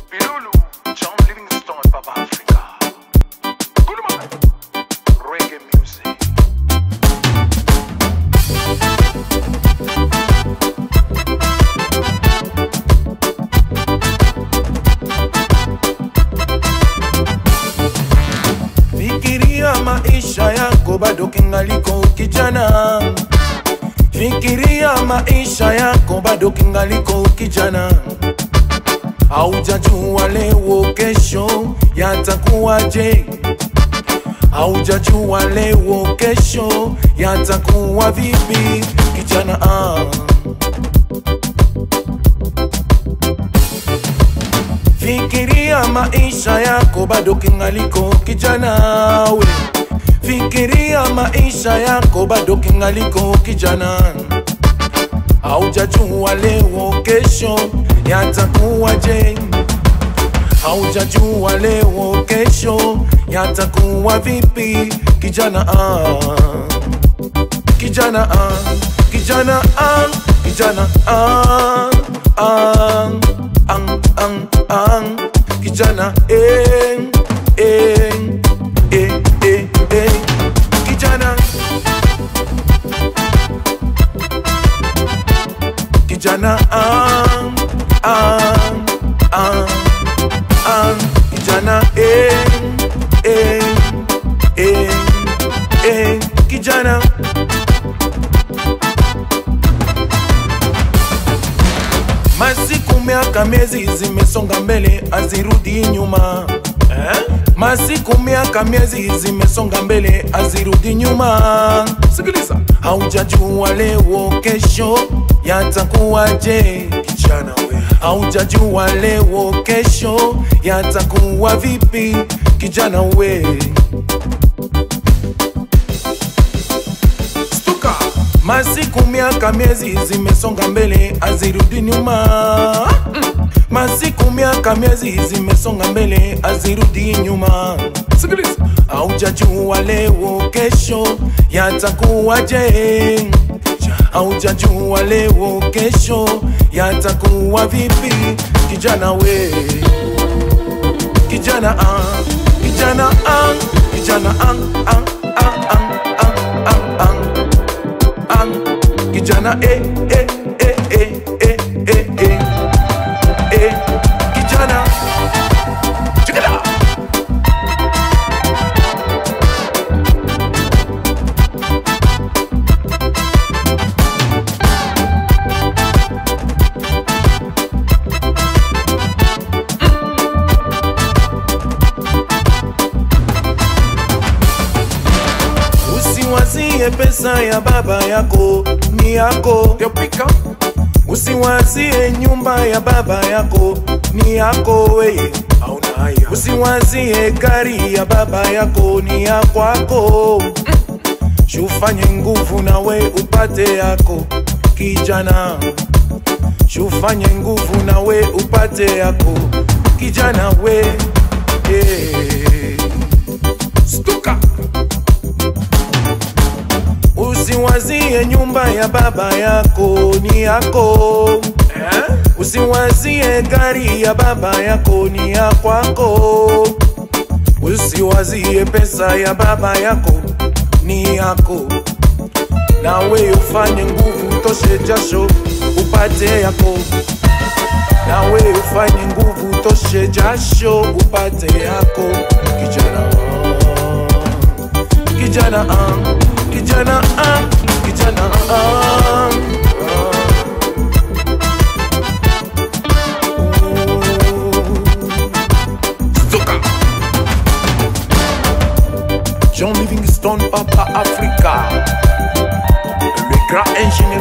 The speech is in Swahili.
Bilulu, John Livingstone, Papa Africa. Kuluma, reggae music. Fikiria maisha yako bado kingaliko kijana. Fikiria maisha yako bado kingaliko kijana. Haujajua leo kesho yatakuwaje. Haujajua leo kesho yatakuwa vipi kijana. Ah. Fikiria maisha yako bado kingaliko kijana we. Fikiria maisha yako bado kingaliko kijana. Haujajua leo kesho yatakuwaje. Haujajua leo kesho yatakuwa vipi kijana ah. Kijana ah. Kijana ah. Kijana ah. Ah. Ang, ang, ang. Kijana eh, eh, eh, eh, eh. Kijana Kijana ang, ang, ang, ang. Kijana eh, eh, eh, eh. Kijana Masiku, miaka, miezi zimesonga mbele, azirudi nyuma eh? Masiku, miaka, miezi zimesonga mbele, azirudi nyuma. Sikiliza, haujajua leo kesho yatakuwaje, kijana we. Haujajua leo kesho yatakuwa vipi, kijana we. Stuka. Masiku, miaka, miezi zimesonga mbele, azirudi nyuma. Masiku, miaka, miezi zimesonga mbele, azirudi nyuma. Sikiliza, haujajua leo kesho yatakuwaje. Haujajua leo kesho yatakuwa vipi, kijana we kijana ah, kijana ah, kijana ah, ah, ah, ah, ah, ah, ah. ang kijana eh eh eh eh eh eh eh eh kijana check it out Usiwazie pesa ya baba yako ni yako, Yopika, usiwazie nyumba ya baba yako ni yako weye, hauna haya. usiwazie gari ya baba yako ni ya kwako. Shufanye nguvu na we upate yako kijana, shufanye nguvu na we upate yako kijana we yeah. Stuka, Usiwazie nyumba ya baba yako ni yako eh? Usiwazie gari ya baba yako ni ya kwako Usiwazie pesa ya baba yako ni yako Nawe ufanye nguvu toshe jasho upate yako Nawe ufanye nguvu toshe jasho upate yako kijana kijana ah, kijana ah, kijana ah, Stuka, John Livingstone Papa Africa Le grand ingénieur